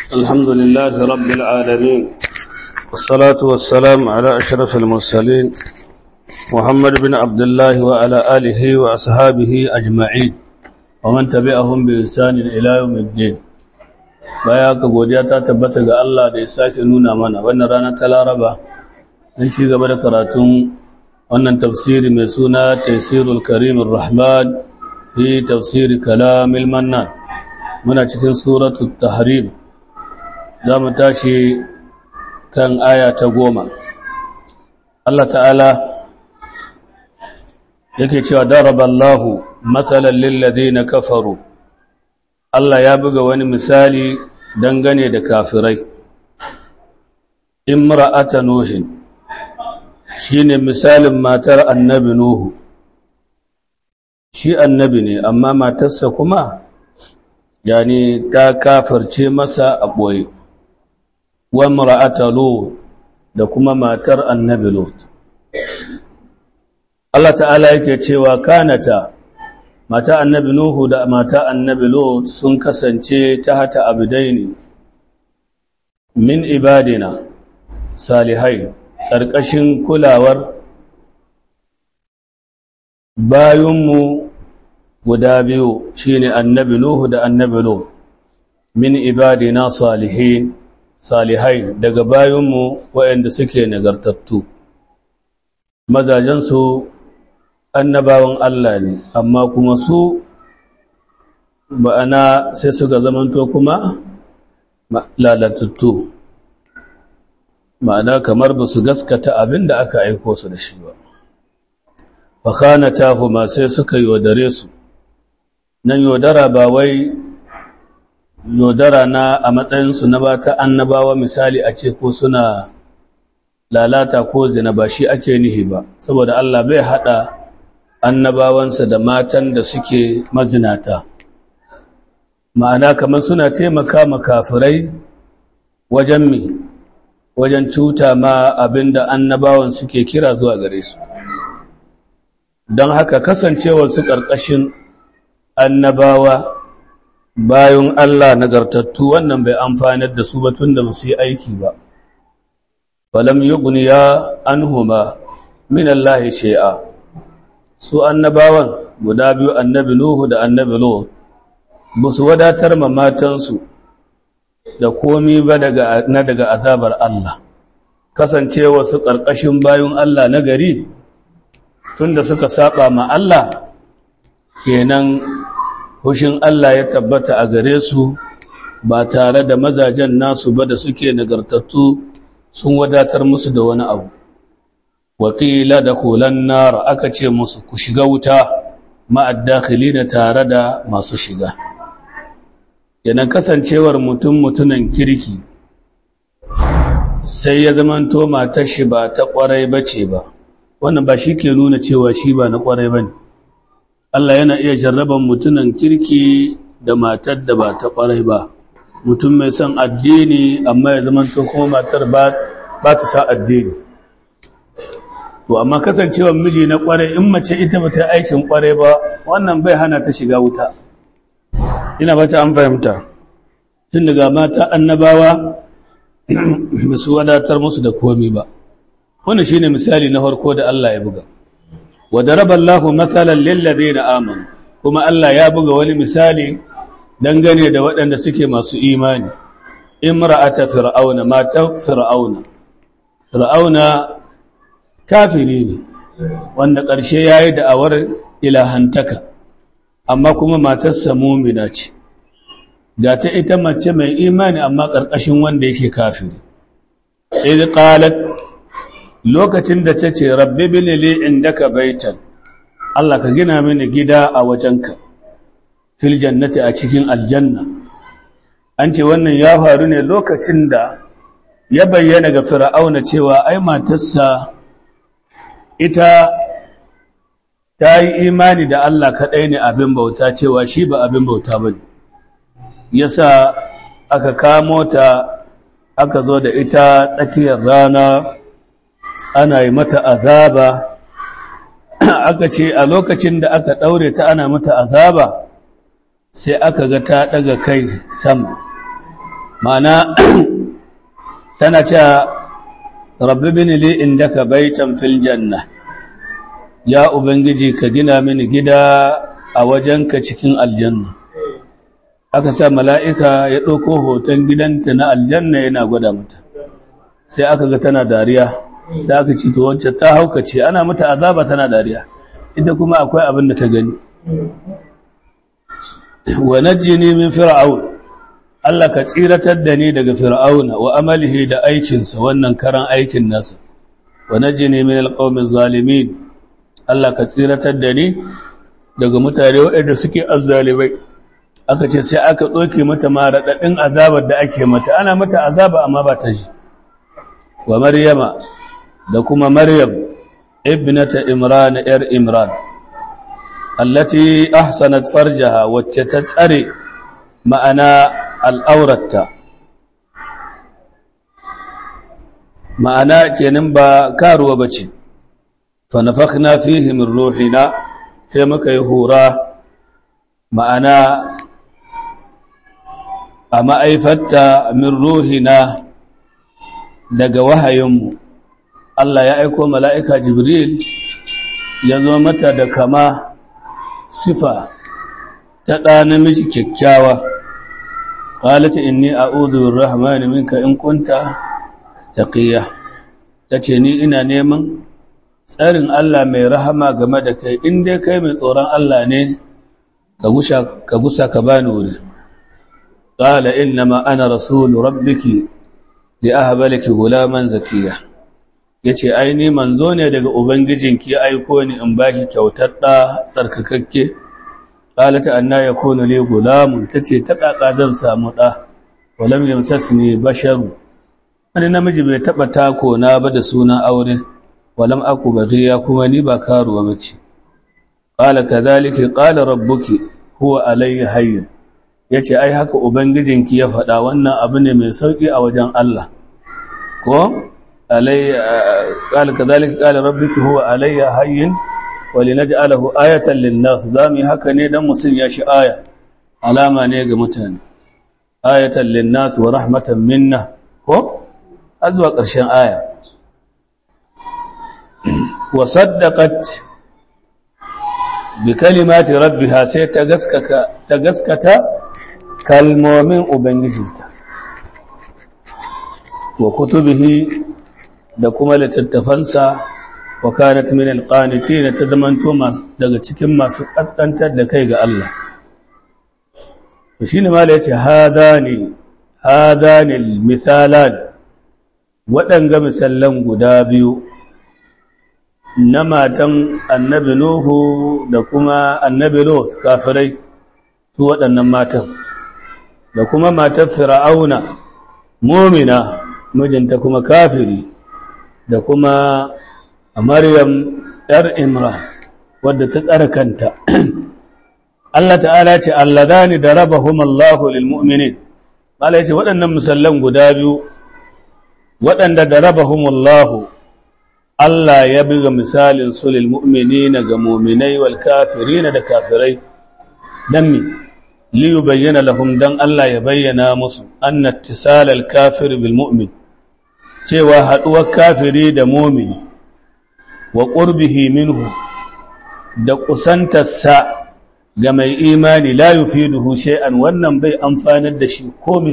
الحمد لله رب العالمين والصلاة والسلام على أشرف المرسلين محمد بن عبد الله وعلى آله وأصحابه أجمعين ومن تبعهم بإنسان إلى يوم الدين baya ka godiya ta tabbata ga Allah da ya sake nuna mana wannan rana ta Laraba don ci gaba da karatun wannan tafsiri mai suna Tafsirul Karimur Rahman fi tafsiri Kalamil Mannan muna cikin suratul Tahrim za mu tashi kan aya ta goma Allah ta'ala yake cewa daraballahu matsalan lilladheena kafaru Allah ya buga wani misali dangane da kafirai imra'ata nuhin shine misalin matar annabi nuhu shi annabi ne amma matarsa kuma yani ta kafarce masa a ɓoye wa imra'ata lut da kuma matar annabi lut Allah ta'ala yake cewa kanata mata annabi Nuhu da mata annabi Lot sun kasance ta hata abidaini min ibadina salihai ƙarƙashin kulawar bayunmu guda biyu shine annabi Nuhu da annabi Lot min ibadina salihin salihai daga bayunmu waɗanda suke nagartattu mazajensu annabawan Allah ne amma kuma su ba'ana sai suka zamanto kuma lalatattu ma'ana kamar ba su gaskata abin da aka aiko su da shi ba fakana huma sai suka yodare su nan yodara ba wai yodara na a matsayinsu na ba ta annabawa misali a ce ko suna lalata ko zina ba shi ake nihi ba saboda Allah bai haɗa annabawansa da matan da suke mazinata ma'ana kamar suna taimaka makafirai wajen mi wajen cuta ma abinda annabawan suke kira zuwa gare su don haka kasancewar su ƙarƙashin annabawa bayan Allah nagartattu wannan bai amfanar da su ba tun da su yi aiki ba falam yughniya anhuma min Allah shay'a su annabawan guda biyu annabi Nuhu da annabi Lot ba su wadatar ma matansu da komi ba daga na daga azabar Allah kasancewa su ƙarƙashin bayun Allah na gari tunda suka saba ma Allah kenan hushin Allah ya tabbata a gare su ba tare da mazajen nasu ba da suke nagartattu sun wadatar musu da wani abu waƙila da kulan nara aka ce musu ku shiga wuta ma'addakili da tare da masu shiga yanan kasancewar mutum mutunan kirki sai ya zamanto matar shi ba ta ƙwarai ba ce ba wannan ba shi ke nuna cewa shi ba na ƙwarai ba ne Allah yana iya jarraban mutunan kirki da matar da ba ta ƙwarai ba mutum mai son addini amma ya zamanto kuma matar ba ta sa addini to amma kasancewar miji na kware in mace ita ba ta aikin kware ba wannan bai hana ta shiga wuta ina ba ta an fahimta tun daga mata annabawa ba su wadatar musu da komi ba wannan shine misali na farko da Allah ya buga wa daraba Allahu mathalan lil ladina amanu kuma Allah ya buga wani misali dangane da waɗanda suke masu imani imra'ata fir'auna mata fir'auna fir'auna kafiri ne wanda ƙarshe ya yi da'awar ilahantaka amma kuma matarsa mumina ce ga ta ita mace mai imani amma ƙarƙashin wanda yake kafiri idh qalat lokacin da tace rabbi bini li indaka baitan Allah ka gina mini gida a wajenka fil jannati a cikin aljanna an ce wannan ya faru ne lokacin da ya bayyana ga fir'auna cewa ai matarsa ita ta yi imani da Allah kaɗai ne abin bauta cewa shi ba abin bauta ba ne yasa aka kamo ta aka zo da ita tsakiyar rana ana yi mata azaba aka ce a lokacin da aka ɗaure ta ana mata azaba sai aka ga ta ɗaga kai sama ma'ana tana cewa rabbi bin li indaka baitan fil janna ya ubangiji ka gina mini gida a wajenka cikin aljanna aka sa mala'ika ya ɗauko hoton gidanta na aljanna yana gwada mata sai aka ga tana dariya sai aka ci to wacce ta haukace ana mata azaba tana dariya ita kuma akwai abin da ta gani wa najjini min fir'aun Allah ka tsiratar da ni daga fir'auna wa amalihi da aikinsa wannan karan aikin nasa wa najjini min alqawmi zalimin Allah ka tsiratar da ni daga mutane waɗanda suke azzalimai aka ce sai aka ɗauke mata ma raɗaɗin azabar da ake mata ana mata azaba amma ba ta ji wa maryama da kuma maryam ibnata imran yar imran allati ahsanat farjaha wacce ta tsare ma'ana al'auratta ma'ana kenan ba karuwa bace fa nafakhna fihi min ruhina sai muka yi hura ma'ana a ma'aifatta min ruhina daga wahayinmu Allah ya aiko mala'ika Jibril ya zo mata da kama sifa ta ɗa namiji kyakkyawa ƙalata inni a uzurin rahmani minka in kunta taƙiyya ta ce ni ina neman tsarin Allah mai rahama game da kai in dai kai mai tsoron Allah ne ka gusa ka bani wuri ƙala innama ana rasulu rabbiki da aha balaki gulaman zakiya ya ce aini manzo ne daga ubangijinki ya aiko ni in ba ki kyautar ɗa tsarkakakke ƙalata anna ya kone le gulamun ta ce ta ƙaƙa zan samu ɗa walam yamsas ne basharu wani namiji bai taɓa tako na ba da sunan aure walam aku bariya kuma ni ba karuwa mace ƙala ka zalike ƙala rabbuki huwa alayhi hayyin ya ce ai haka ubangijinki ya faɗa wannan abu ne mai sauƙi a wajen Allah ko ƙala ka zalika ƙala rabbiki huwa alayya hayyin wali na ja'alahu ayatan linnas za mu yi haka ne don musul ya shi aya alama ne ga mutane ayatan linnas wa rahmatan minna ko har zuwa ƙarshen aya wa saddaqat bi kalimati rabbiha sai ta gaskata ta gaskata kalmomin ubangijinta wa kutubihi da kuma littattafansa wa kanat min alqanitin ta zamanto masu daga cikin masu kaskantar da kai ga Allah to shine mala yace hadani hadani misalan waɗanga misallan guda biyu na matan annabi Nuhu da kuma annabi Lot kafirai su waɗannan matan da kuma matar Fir'auna mumina mijinta kuma kafiri da kuma Maryam ‘yar Imran wadda ta tsara kanta Allah ta'ala ce alladani da rabahum Allahu lil mu'minin Allah ya ce waɗannan misallan guda biyu waɗanda da rabahum Allahu Allah ya buga misalin su lil mu'minina ga mu'minai wal kafirina da kafirai dan mi li yubayyana lahum dan Allah ya bayyana musu anna ittisalal kafir bil mu'min cewa haduwar kafiri da mu'mini wa qurbihi minhu da kusantarsa ga mai imani la yufiduhu shay'an wannan bai amfanar da shi komai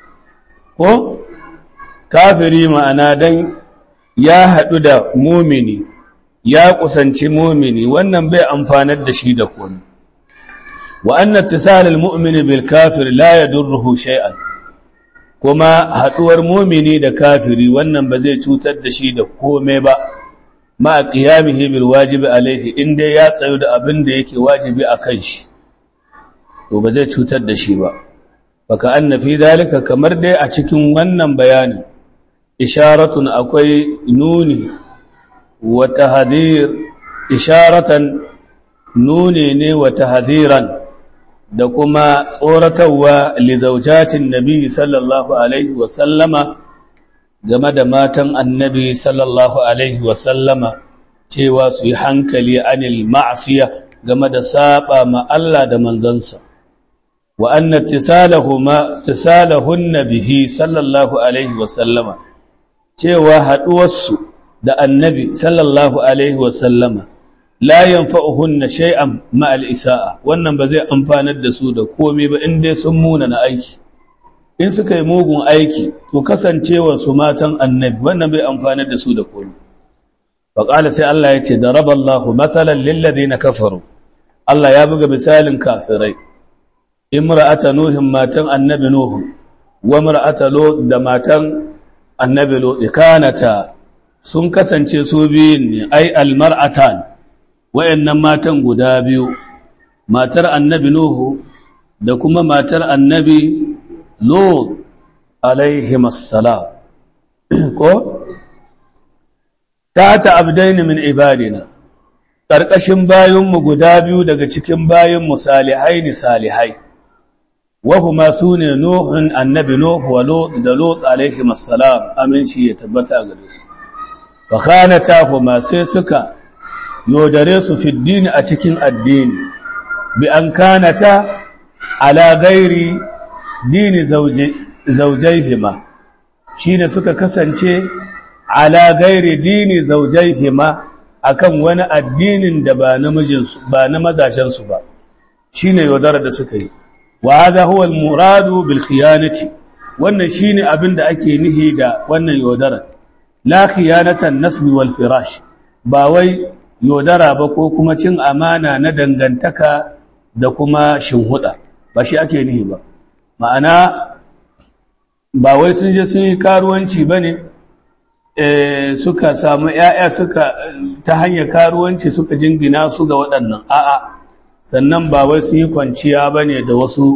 ko kafiri ma'ana dan ya haɗu da mumini ya kusanci mumini wannan bai amfanar da shi da komai wa anna tisalal mu'mini bil kafir la yadurruhu shay'an kuma haɗuwar mumini da kafiri wannan ba zai cutar da shi da komai ba ma qiyamihi bil wajibi alaihi inda ya tsayu da abin da yake wajibi akan shi to ba zai cutar da shi ba baka anna fi dalika kamar dai a cikin wannan bayanin isharatun akwai nuni wa tahdir isharatan nuni ne wa tahdiran da kuma tsoratarwa li zawjatin nabi sallallahu alaihi wa sallama game da matan annabi sallallahu alaihi wa sallama cewa su yi hankali anil ma'asiya game da saba ma Allah da manzansa wa anna ittisalahuma ittisalahunna bihi sallallahu alaihi wa sallama cewa haduwarsu da annabi sallallahu alaihi wa sallama la yanfa'uhunna shay'an ma al-isa'a wannan ba zai amfanar da su da komai ba in dai sun muna na aiki in suka yi mugun aiki to kasancewar su matan annabi wannan bai amfanar da su da komai faqala sai Allah ya ce daraballahu mathalan lil ladina kafaru Allah ya buga misalin kafirai imra'ata nuhin matan annabi nuhu wa imra'ata lut da matan annabi lut kanata sun kasance su biyun ne ai almar'atan wayannan matan guda biyu matar annabi nuhu da kuma matar annabi lut alaihim assalam ko ta ta abdaini min ibadina ƙarƙashin bayinmu guda biyu daga cikin bayinmu salihai ni salihai wahuma su ne nuhun annabi nuhu wa lut da lut alaihim assalam aminci ya tabbata gare su fa khanata huma sai suka yodare su fiddini a cikin addini bi an kanata ala gairi dini zaujaihima shi ne suka kasance ala gairi dini zaujaihima akan wani addinin da ba na mijinsu ba na mazajensu ba shi ne yodara da suka yi wa hadha huwa al-muradu bil khiyanati wannan shine abin da ake nihi da wannan yodara la khiyanatan nasbi wal firash ba wai yodara ba ko kuma cin amana na dangantaka da kuma shinhuda ba shi ake nihi ba ma'ana ba wai sun je sun yi karuwanci ba ne suka samu ‘ya'ya suka ta hanyar karuwanci suka jingina su ga waɗannan a'a sannan ba wai sun yi kwanciya ba ne da wasu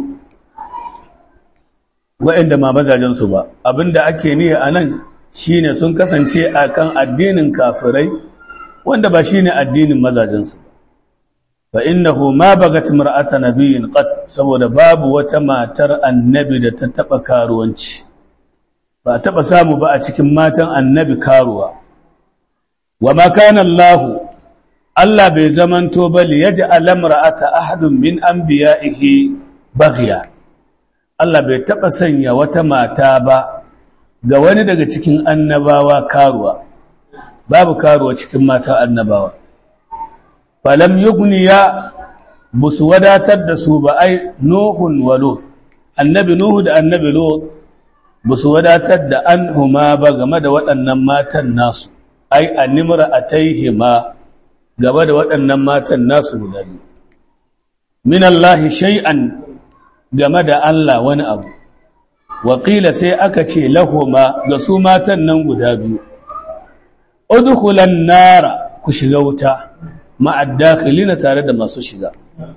waɗanda ma mazajensu ba abinda ake nihi a nan shi ne sun kasance a kan addinin kafirai wanda ba shi ne addinin mazajensu ba fa innahu ma bagat mar'ata nabiyyin qat saboda babu wata matar annabi da ta taba karuwanci ba taba samu ba a cikin matan annabi karuwa wa ma kana Allah Allah bai zamanto ba li yaj'al mar'ata ahadun min anbiya'ihi baghiya Allah bai taba sanya wata mata ba ga wani daga cikin annabawa karuwa babu karuwa cikin mata annabawa falam yugniya busu wadatar da su ba ai nuhun wa lut annabi nuhu da annabi lut busu wadatar da an huma ba game da waɗannan matan nasu ai animra ataihima game da waɗannan matan nasu guda biyu min Allah shay'an game da Allah wani abu waƙila sai aka ce lahuma ga su matan nan guda biyu udkhulan nara ku shiga wuta ma'addakhilina tare da masu shiga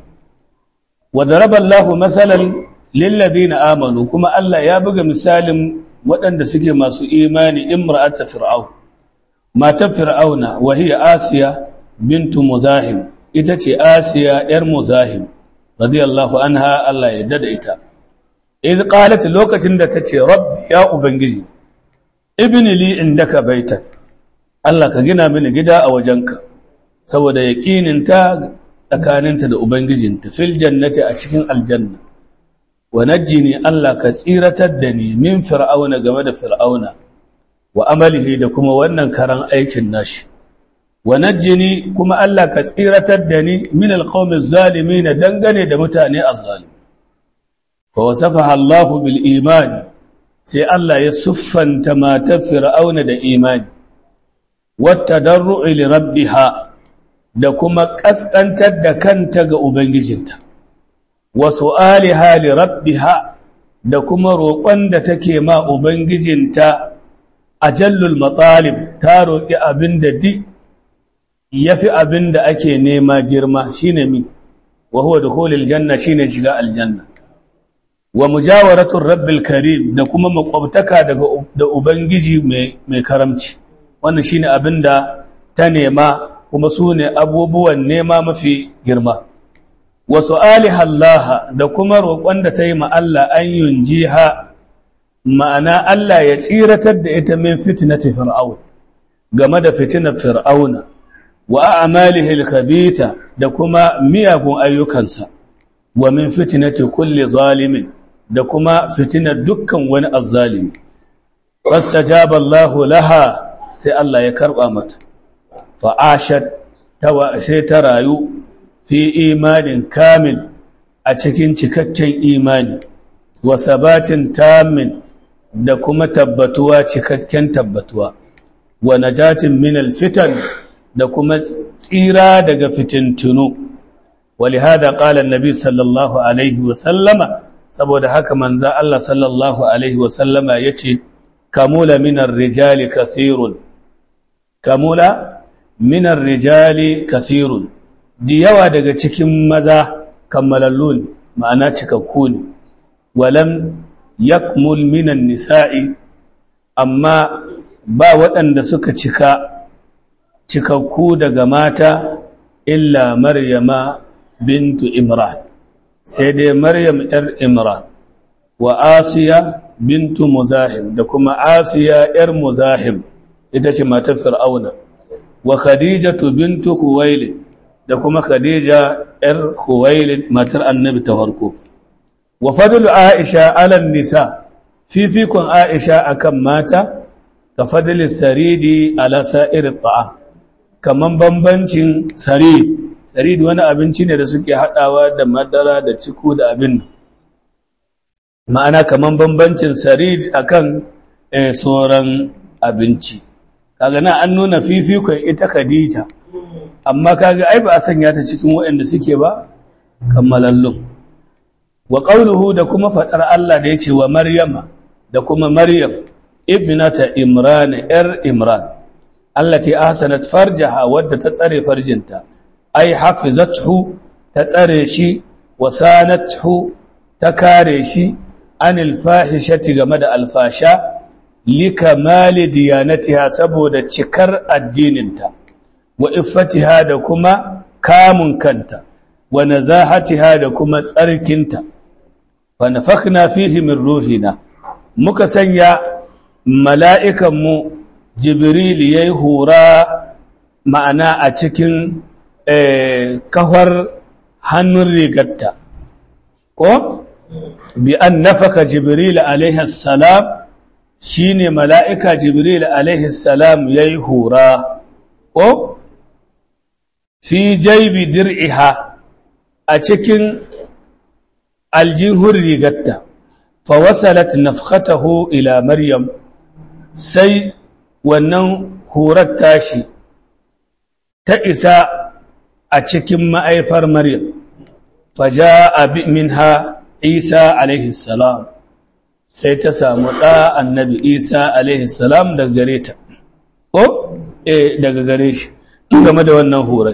wa daraba Allahu masalan lil ladina amanu kuma Allah ya buga misalin waɗanda suke masu imani imra'ata fir'aun matar fir'auna wa hiya asiya bintu muzahim ita ce asiya yar muzahim radiyallahu anha Allah ya dada ita idh qalat lokacin da tace rabbi ya ubangiji ibni li indaka baitan Allah ka gina mini gida a wajenka saboda yaqininta tsakaninta da ubangijinta fil jannati a cikin aljanna wa najjini Allah ka tsiratar da ni min fir'auna game da fir'auna wa amalihi da kuma wannan karan aikin nashi wa najjini kuma Allah ka tsiratar da ni min alqawmi zalimin dangane da mutane azzalim fa wasafaha Allah bil iman sai Allah ya suffanta matar fir'auna da imani wattadarru'i li rabbiha da kuma kaskantar da kanta ga ubangijinta wa su'aliha li rabbiha da kuma roƙon da take ma ubangijinta ajallul matalib ta roƙi abin da di yafi abin da ake nema girma shine mi wa huwa dukhulul janna shine shiga aljanna wa mujawaratur rabbil karim da kuma makwabtaka daga da ubangiji mai mai karamci wannan shine abin da ta nema kuma su ne abubuwan nema mafi girma wa su'aliha Allah da kuma roƙon da ta yi ma Allah an yunjiha ma'ana Allah ya tsiratar da ita min fitnati fir'aun game da fitinar fir'auna wa a'malihi al-khabitha da kuma miyagun ayyukansa wa min fitnati kulli zalimin da kuma fitinar dukkan wani azzalimi fastajaba Allahu laha sai Allah ya karba mata fa ashat tawa sai ta rayu fi imanin kamil a cikin cikakken imani wa sabatin tamin da kuma tabbatuwa cikakken tabbatuwa wa najatin min alfitan da kuma tsira daga fitintunu ولهذا قال النبي صلى الله عليه وسلم saboda haka manzo Allah sallallahu alaihi wasallama yace kamula minar rijali kathirun kamula minar rijali kathirun di yawa daga cikin maza kammalallun ma'ana cikakku ne walam yakmul minan nisa'i amma ba waɗanda suka cika cikakku daga mata illa maryama bintu imran sai dai maryam yar imran wa asiya bintu muzahim da kuma asiya yar muzahim ita ce matar fir'auna wa khadijatu bintu khuwailid da kuma khadija yar khuwailid matar annabi ta farko wa fadlu aisha ala nisa fifikun aisha akan mata ka fadli saridi ala sa'ir ta'am kaman bambancin sarid sarid wani abinci ne da suke hadawa da madara da ciku da abin ma'ana kaman bambancin sarid akan sauran abinci kaga na an nuna fifikon ita khadija amma kaga ai ba a sanya ta cikin waɗanda suke ba kammalallun wa qawluhu da kuma fadar Allah da yace wa maryama da kuma maryam ibnata imran yar imran allati ahsanat farjaha wadda ta tsare farjinta ai hafizathu ta tsare shi wa sanathu ta kare shi anil fahishati game da alfasha likamali diyanatiha saboda cikar addininta wa iffatiha da kuma kamun kanta wa nazahatiha da kuma tsarkinta fa nafakhna fihi min ruhina muka sanya mala'ikan mu jibril yayi hura ma'ana a cikin kafar hannun rigarta ko bi an nafaka jibril alaihi salam shine mala'ika jibril alaihi salam yayi hura ko fi jaibi dir'iha a cikin aljihun rigarta fa wasalat nafkhatahu ila maryam sai wannan hurar tashi ta isa a cikin ma'aifar maryam faja'a minha isa alaihi salam sai ta samu ɗa annabi isa alaihi salam daga gare ta ko eh daga gare shi game da wannan hurar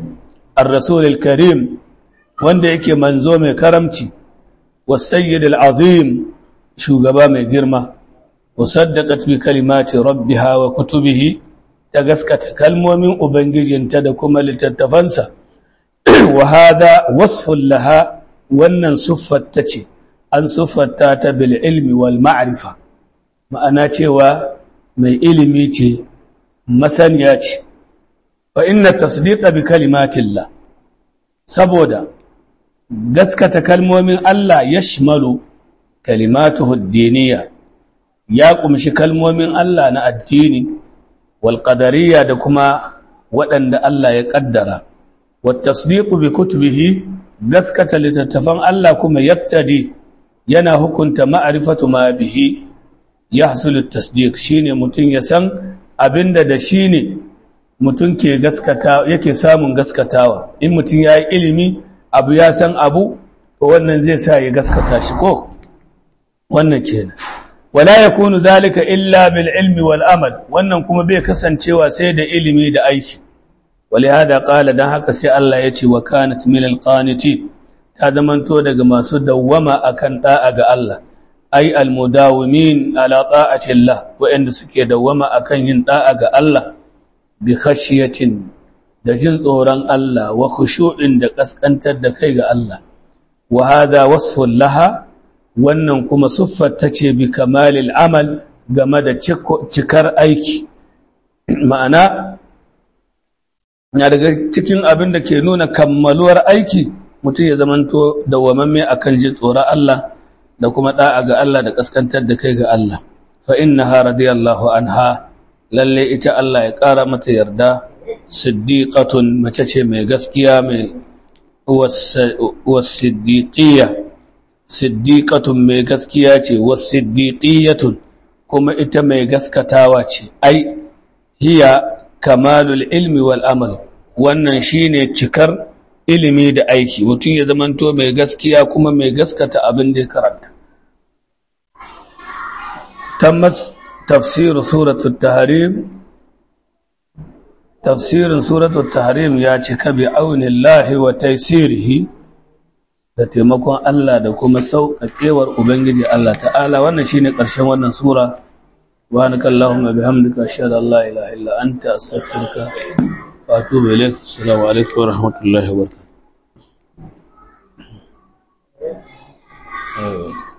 الرسول الكريم wanda yake manzo mai karamci wasayyid al'azim shugaba mai girma wasaddaqat bi kalimati rabbiha wa kutubihi ta gaskata kalmomin ubangijinta da kuma littattafansa wa hada wasfun laha wannan siffatta ce an siffatta ta bil ilmi wal ma'rifa ma'ana cewa mai ilimi ce masaniya ce fa inna tasdiqa bi kalimatillah saboda gaskata kalmomin Allah ya shimalu kalimatuhu diniya ya kumshi kalmomin Allah na addini wal qadariyya da kuma waɗanda Allah ya kaddara wat tasdiqu bi kutubihi gaskata littattafan Allah kuma yaktadi yana hukunta ma'rifatu ma bihi yahsulu at-tasdiq shine mutun ya san abinda da shine mutum ke gaskata yake samun gaskatawa in mutum ya yi ilimi abu ya san abu to wannan zai sa ya gaskata shi ko wannan kenan wala yakunu zalika illa bil ilmi wal amal wannan kuma bai kasancewa sai da ilimi da aiki walihada qala dan haka sai Allah ya ce wa kanat min al qanitin ta zamanto daga masu dawwama akan da'a ga Allah ai al mudawimin ala ta'ati Allah wa'anda suke dawwama akan yin da'a ga Allah bi khashiyatin da jin tsoron Allah wa khushu'in da kaskantar da kai ga Allah wa hadha wasfun laha wannan kuma siffar tace bi kamalil amal game da cikar aiki ma'ana na daga cikin abin da ke nuna kammaluwar aiki mutum ya zamanto dawwamamme akan jin tsoron Allah da kuma da'a ga Allah da kaskantar da kai ga Allah fa innaha radiyallahu anha lalle ita Allah ya ƙara mata yarda siddiqatun mace ce mai gaskiya mai wasiddiqiyya siddiqatun mai gaskiya ce wasiddiqiyatun kuma ita mai gaskatawa ce ai hiya kamalul ilmi wal amal wannan shine cikar ilimi da aiki mutum ya zamanto mai gaskiya kuma mai gaskata abin da ya karanta tammat tafsir suratul tahrim tafsirin suratul tahrim ya cika bi aunillahi wa taysirihi da taimakon Allah da kuma sauƙaƙewar ubangiji Allah ta'ala wannan shine ƙarshen wannan sura سبحانك اللهم بحمدك أشهد أن لا إله إلا أنت أستغفرك وأتوب إليك السلام عليكم ورحمة الله وبركاته